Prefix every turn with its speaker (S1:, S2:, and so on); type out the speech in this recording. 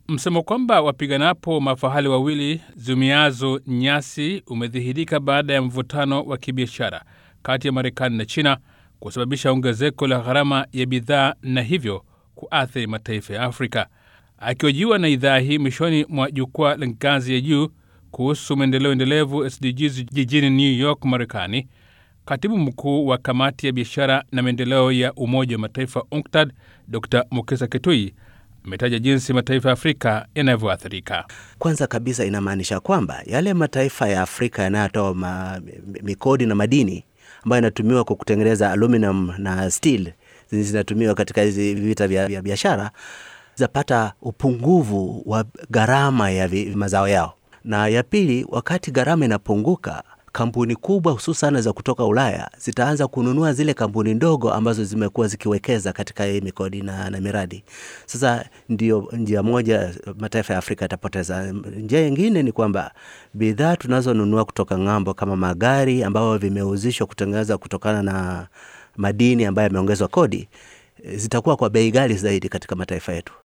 S1: Msemo kwamba wapiganapo mafahali wawili zumiazo nyasi umedhihirika baada ya mvutano wa kibiashara kati ya Marekani na China kusababisha ongezeko la gharama ya bidhaa na hivyo kuathiri mataifa ya Afrika. Akihojiwa na idhaa hii mwishoni mwa jukwaa la ngazi ya juu kuhusu maendeleo endelevu SDGs jijini New York, Marekani, katibu mkuu wa kamati ya biashara na maendeleo ya Umoja wa Mataifa UNCTAD Dr Mukisa Kitui ametaja jinsi mataifa ya Afrika yanavyoathirika.
S2: Kwanza kabisa inamaanisha kwamba yale mataifa ya Afrika yanayotoa ma, mikodi na madini ambayo yanatumiwa kwa kutengeneza aluminium na steel zinatumiwa katika hizi vita vya biashara zapata upungufu wa gharama ya mazao yao, na ya pili, wakati gharama inapunguka kampuni kubwa hususan za kutoka Ulaya zitaanza kununua zile kampuni ndogo ambazo zimekuwa zikiwekeza katika hii migodi na, na miradi. Sasa ndio njia moja mataifa ya Afrika yatapoteza. Njia nyingine ni kwamba bidhaa tunazonunua kutoka ng'ambo kama magari ambayo vimeuzishwa kutengeneza kutokana na madini ambayo yameongezwa kodi zitakuwa kwa bei ghali zaidi katika mataifa yetu.